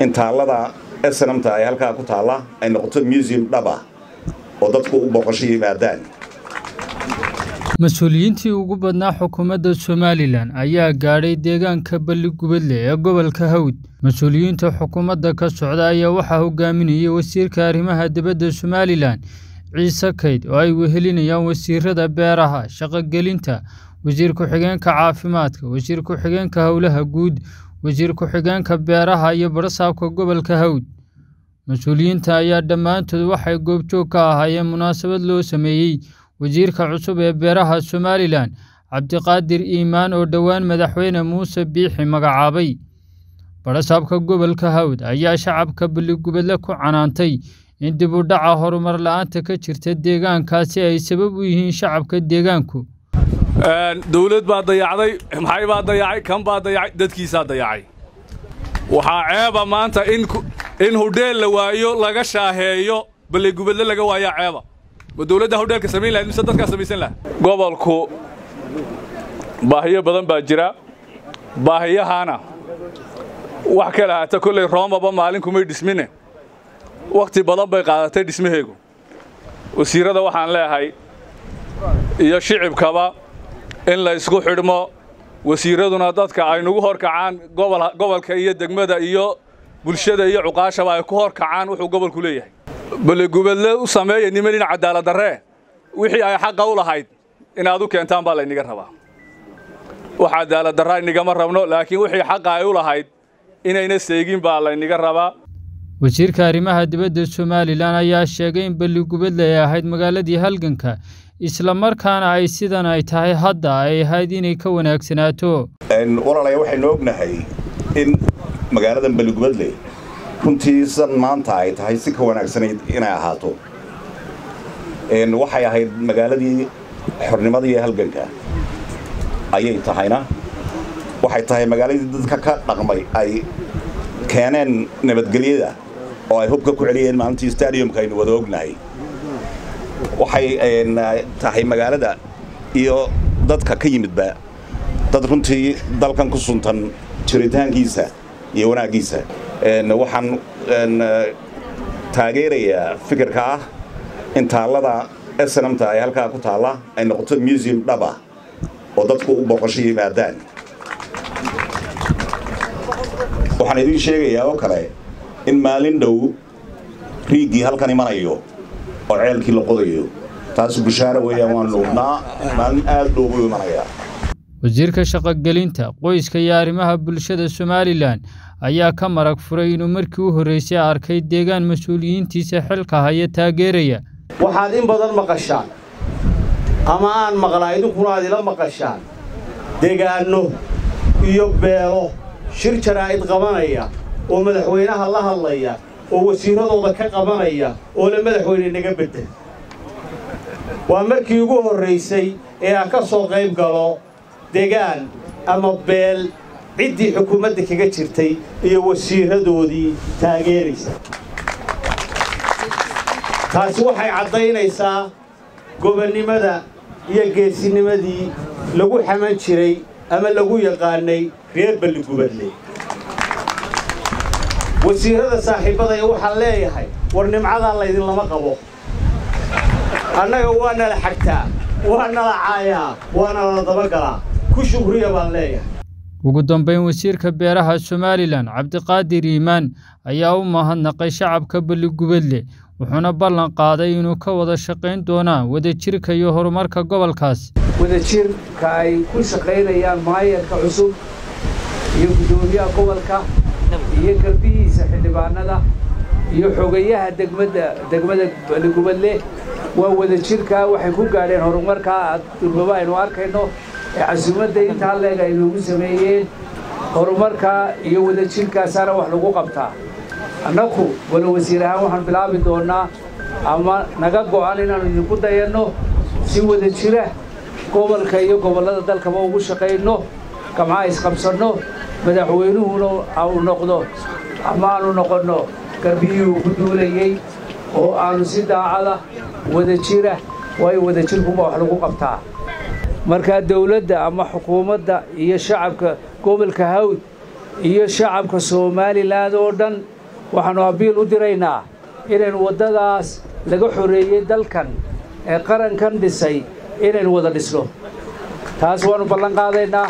in taallada snamta ay halkaa ku taalla ay noqoto museum dhaba oo dadku u booqasho yimaadaan mas-uuliyiintii ugu badnaa xukuumadda somalilan ayaa gaadhay deegaanka balligubadle ee gobolka hawd mas-uuliyiinta xukuumadda ka socda ayaa waxaa hogaaminayay wasiirka arrimaha dibadda somalilan ciise kayd oo ay wehelinayaan wasiirada beeraha shaqogelinta wasiir ku-xigeenka caafimaadka wasiir ku-xigeenka howlaha guud wasiir ku-xigeenka beeraha iyo barasaabka gobolka hawd mas-uuliyiinta ayaa dhammaantood waxay goobjoog ka ahaayeen munaasabad loo sameeyey wasiirka cusub ee beeraha somalilan cabdiqaadir iimaan oo dhowaan madaxweyne muuse biixi magacaabay barasaabka gobolka hawd ayaa shacabka balligubadle ku canaantay in dib u dhaca horumar la-aanta ka jirta deegaankaasi ay sabab u yihiin shacabka deegaanku dawlad baa dayacday maxay baa dayacay kan baa dayacay dadkiisaa dayacay waxaa ceeba maanta in hudheel la waayo laga shaaheeyo balligubadle laga waayaa ceeba ma dawladda hudheelka samayn lahayd mise dadkaa samaysan laha gobolku baahiyo badan baa jira baahiyahaana wax ka lahaata kolley roomaba maalin kumay dhismine wakhti badan bay qaadatay dhismaheegu wasiirrada waxaan leeyahay iyo shicibkaba in la ysku xidhmo wasiirraduna dadka ay nagu hor kacaan gobolka iyo degmada iyo bulshada iyo cuqaashaba ay ku hor kacaan wuxuu gobolku leeyahay balligubadle u sameeya niman in cadaaladdarree wixii ay xaqa u lahayd inaad u keentaan baa layniga rabaa wax cadaaladdarraa inigama rabno laakiin wixii xaqa ay u lahayd inayna seegin baa layniga rabaa wasiirka arrimaha dibadda somalilan ayaa sheegay in balligubadle ay ahayd magaaladii halganka isla markaana ay sidan ay tahay hadda ay ahayd inay ka wanaagsanaato walaalaya waxaynu ognahay in magaaladan balligubadle runtii san maanta ay tahay si ka wanaagsanayd inay ahaato waxay ahayd magaaladii xornimadii halganka ayay tahayna waxay tahay magaaladii dadka ka dhaqmay ay keeneen nabadgelyada oo ay hubka ku celiyeen maalintii stadiumka aynu wada ognahay waxay tahay magaalada iyo dadka ka yimidba dad runtii dalkan ku suntan jiritaankiisa iyo wanaaggiisa waxaan taageerayaa fikirka ah in taallada snamta ay halkaa ku taalla ay noqoto museum dhaba oo dadku u booqasho yimaadaan waxaan idiin sheegayaa oo kale in maalin dhow riiggii halkan imanayo oo ceelkii la qodayo taas bushaaro weeyaan waan nuubnaa maalin aad dhow buu imanayaa wasiirka shaqogelinta qoyska iyo arrimaha bulshada somalilan ayaa ka marag furay inuu markii u horreysay arkay deegaan mas-uuliyiintiisa xilka haya taageeraya waxaad in badan maqashaan ama aan maqlaa idinkuna aad ila maqashaan deegaanno iyo beelo shir jaraa'id qabanaya oo madaxweynaha la hadlaya oo wasiirradooda ka qabanaya oo la madaxweyne naga beddel waa markii ugu horraysay ee aan ka soo qayb galo degaan ama beel ciddii xukuumadda kaga jirtay iyo wasiirradoodii taageeraysa taasi waxay caddaynaysaa gobonnimada iyo geesinimadii lagu xaman jiray ama lagu yaqaannay reer balligubadle wasiirrada saaxiibbadaya waxaan leeyahay war nimcadaa laydinlama qabo annaga waa nala xagtaa waa nala caayaa waa nala dabagalaa ku shukriya baan leeyahay ugu dambayn wasiirka beeraha somalilan cabdiqaadir iimaan ayaa u mahadnaqay shacabka balligubadle wuxuuna ballan qaaday inuu ka wada shaqayn doonaa wadajirka iyo horumarka gobolkaas wadajirka ay ku shaqaynayaan maayarka cusub iyo guddoomiyaha gobolka iyo garbihiisa xildhibaanada iyo xogayaha degmada degmada balligubadle waa wadajirkaa waxay ku gaadheen horumarkaa durbaba aynu arkayno ee casuumadda intaa leeg ay noogu sameeyeen horumarkaa iyo wadajirkaasaana wax lagu qabtaa annaku wala wasiir ahaan waxaan bilaabi doonnaa ama naga go'an inaannu idinku dayanno si wada jira gobolka iyo gobollada dalkaba ugu shaqayno gamcaha isqabsanno madaxweynuhuna aanu noqdo ama aanu noqonno garbiyihii ugu duulayey oo aanu si daacada wada jira waayo wadajirkuba wax lagu qabtaa markaa dawladda ama xukuumadda iyo shacabka gobolka hawd iyo shacabka somalilan oo dhan waxaannu abiil u diraynaa inaynu waddadaas laga xoreeyey dalkan ee qarankan dhisay inaynu wada dhisno taas waannu ballan qaadaynaa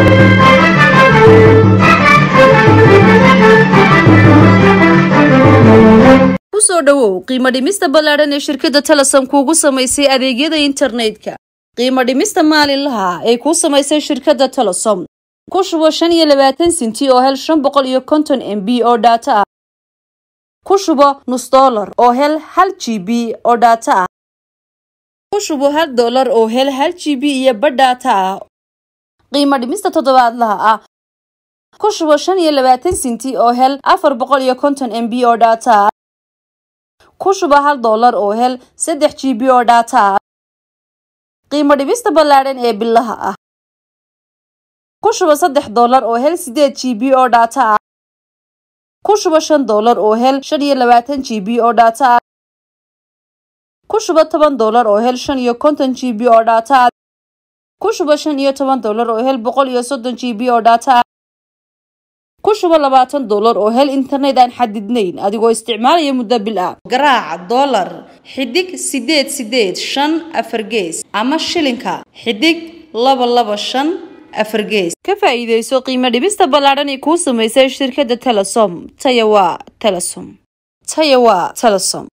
kusoo dhowow qiimo dhimista ballaadhan ee shirkadda telesom kuugu samaysay adeegyada internetka qiimo dhimista maalinlaha ay kuu samaysay shirkadda telesom ku shubo shan iyo labaatan sinti oo hel shan boqol iyo konton m b oo dhaato ah ku shubo nus dollar oo hel hal g b oo dhaato ah ku shubo hal dollar oo hel hal g b iyo badh dhaato ah qiimo dhimista toddobaadlaha ah ku shubo shan iyo labaatan sinti oo hel afar boqol iyo konton m b oo dhaato ah ku shubo hal dollar oo hel saddex g b oo dhaato ah qiimo dhibista ballaadhan ee bilaha ah ku shubo saddex dollar oo hel sideed g b oo dhaato ah ku shubo shan dollar oo hel shan iyo labaatan g b oo dhaato ah ku shubo toban dollar oo hel shan iyo konton g b oo dhaato ah ku shubo shan iyo toban dollar oo hel boqol iyo soddon g b oo dhaato ah ku shubo labaatan dollar oo hel internet aan xadidnayn adigoo isticmaalaya muddo bil ah garaaca dollar xidig sideed sideed shan afar gees ama shilinka xidig laba laba shan afar gees ka faa'iidayso qiimo dhibista ballaadhan ee kuu samaysay shirkadda telesom taya waa telesom taya waa telesom